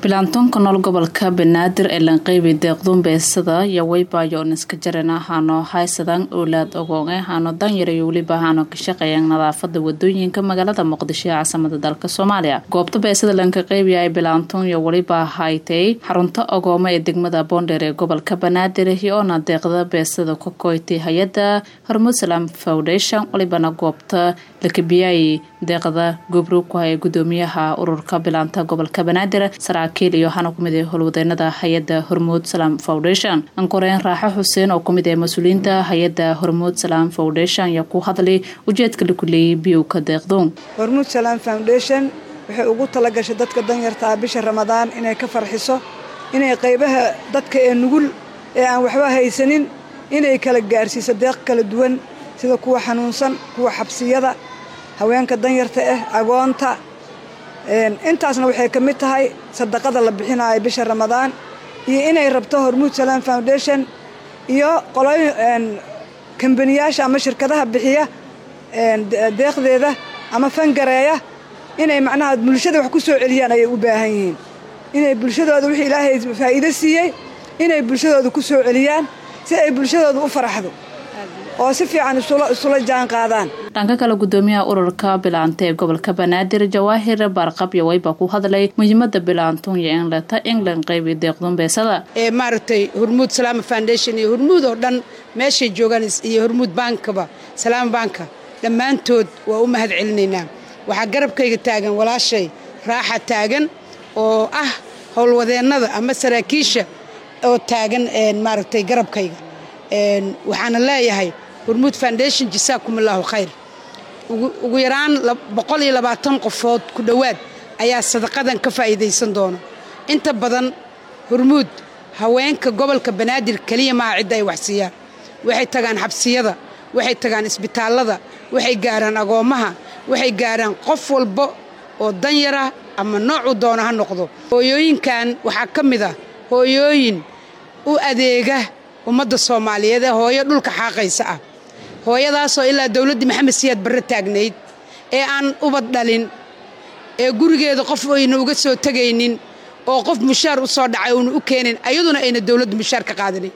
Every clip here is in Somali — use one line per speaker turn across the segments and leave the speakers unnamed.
bilaantoonka nool gobolka banaadir ee lanqeybi deeqduun beesada iyo weybayo niska jarana haano haysadan oolaad ogoonge haano danyar iyo weliba haano ka shaqeeyaan nadaafada wadooyinka magaalada muqdisho ee caasimada dalka soomaaliya goobta beesada lanka qeybiya ay bilaantoon iyo weliba haytay xarunta ogooma ee degmada boondheer ee gobolka banaadir iyoona deeqda beesada ka koytay hay-ada hormuud salaam foundation walibana goobta lakabiyay deeqda gobro ku haya gudoomiyaha ururka bilaanta gobolka banaadir saraakiil iyo waxaana kumid ee howlwadeenada hay-ada hormuud salaam foundation ankoreen raaxo xuseen oo kumid ee mas-uuliyiinta hay-ada hormuud salaam foundation ayaa ku hadlay ujeedka laku leeyay biyowka deeqdoon
hormuud salaam foundation waxay ugu talagashay dadka danyartaa bisha ramadaan inay ka farxiso inay qaybaha dadka ee nugul ee aan waxba haysanin inay kala gaarsiiso deeq kala duwan sida kuwa xanuunsan kuwa xabsiyada haweenka danyarta ah agoonta intaasna waxay ka mid tahay sadaqada la bixinaayo bisha ramadaan iyo inay rabto hormuud salaam foundation iyo qolooyin kambaniyaasha ama shirkadaha bixiya deeqdeeda ama fangareeya inay macnaha bulshada wax ku soo celiyaan ayay u baahan yihiin inay bulshadooda wixii ilaahay faa'iido siiyey inay bulshadooda ku soo celiyaan si ay bulshadooda u faraxdo oo si fiican isula jaan qaadaan
dhanka kale gudoomiyaha ururka bilaanta ee gobolka banaadir jawaahir baarqab iyo wayba ku hadlay muhiimada bilaantuun iyo inleta england qaybi deeqdun beesada
ee maaragtay hormuud salaama foundation iyo hormuud oo dhan meeshay joogaan iyo hormuud baankaba salaama baanka dhammaantood waa u mahad celinaynaa waxaa garabkayga taagan walaashay raaxa taagan oo ah howlwadeennada ama saraakiisha oo taagan maaragtay garabkayga waxaana leeyahay hormuud foundation jasaakum allaahu khayr ugu yaraan boqol iyo labaatan qofood ku dhowaad ayaa sadaqadan ka faa'iidaysan doona inta badan hormuud haweenka gobolka banaadir keliya maaha cidda ay waxsiiyaan waxay tagaan xabsiyada waxay tagaan isbitaallada waxay gaaraan agoommaha waxay gaaraan qof walba oo danyara ama noocuu doona ha noqdo hooyooyinkan waxaa ka mid ah hooyooyin u adeega ummadda soomaaliyeed ee hooyo dhulka xaaqaysa ah hooyadaasoo ilaa dowladdii maxamed siyaad barre taagnayd ee aan ubad dhalin ee gurigeeda qof ayna uga soo tegaynin oo qof mushaar u soo dhacay uuna u keenin ayaduna ayna dowladdu mushaar ka qaadanin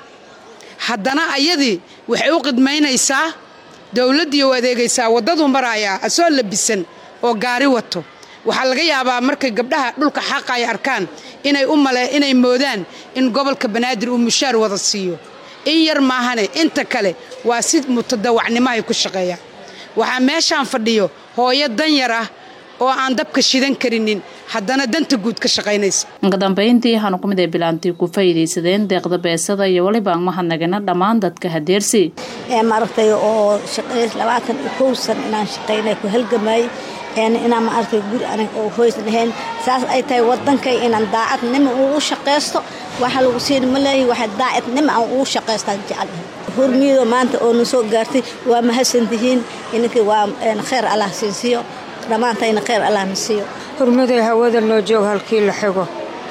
haddana ayadii waxay u qidmaynaysaa dowladdii u adeegaysaa waddaduu maraayaa asoo labisan oo gaari wato waxaa laga yaabaa markay gabdhaha dhulka xaqa ay arkaan inay u male inay moodaan in gobolka banaadir uu mushaar wada siiyo in yar maahane inta kale waa si mutadawacnimo ay ku shaqeeyaan waxaa meeshaan fadhiyo hooyo danyar ah oo aan dabka shidan karinin haddana danta guud ka shaqaynaysa
inkadambayntii waxaanu kumid ee bilaantii ku faa'iidaysadeen deeqda beesada iyo weliba mahadnagana dhammaan dadka hadeersi
ee maaragtay oo shaqays labaatan iyo kow san inaan shaqaynay ku halgamay inaan maaragtay guri anig oo hoys lahayn saas ay tahay wadankay inaan daacadnimo ugu shaqaysto waxa lagu siin ma leeyahay waxa daacadnimo aan ugu shaqaystaan jecelahay hormiido maanta oo na soo gaartay waa mahadsantihiin ininka waa khayr allah siinsiiyo dhammaantayna khayr allah na siiyo
hurmaday hawada noo joog halkii la xigo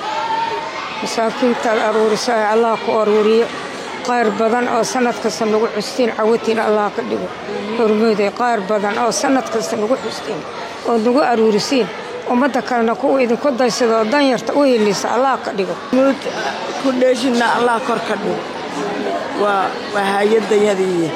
masaakiintaad aruurisa ee allah ku aruuriyo qaar badan oo sanad kasta nagu xustiin cawatiin allah ka dhigo hurmaday qaar badan oo sanad kasta nagu xustiin ood nagu aruurisiin ummadda kalena kuwa idinku daysada oo danyarta u helisa allah ka dhigo
muud ku dheeshinna allah kor ka dhigo waa hayadayadiiya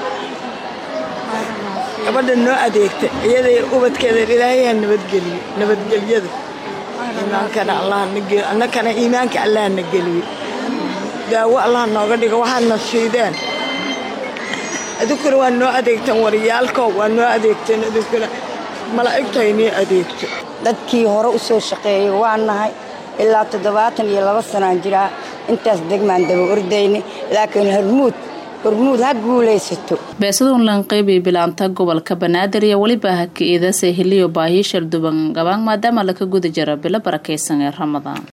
gabadha noo adeegta iyaday ubadkeeda ilaahayaa nabadgeliyo nabadgelyada iimaankana annakana iimaanka allah na geliyo daawo allah nooga dhigo waxaadna siideen idinkuna waa noo adeegteen waryaalko waa noo adeegteen idinkuna malaa'igtaynii adeegto
dadkii hore u soo shaqeeyey waa nahay ilaa toddobaatan iyo laba sanaan jiraa intaas degmaan daba ordayna laakiin hormuud hormuud ha guulaysato
beesaduun lanqeybi bilaanta gobolka banaadir iyo weliba haka-iidase hiliyo baahi shalduban gabaan maadaama laka guda jiro bilo barakaysan ee ramadaan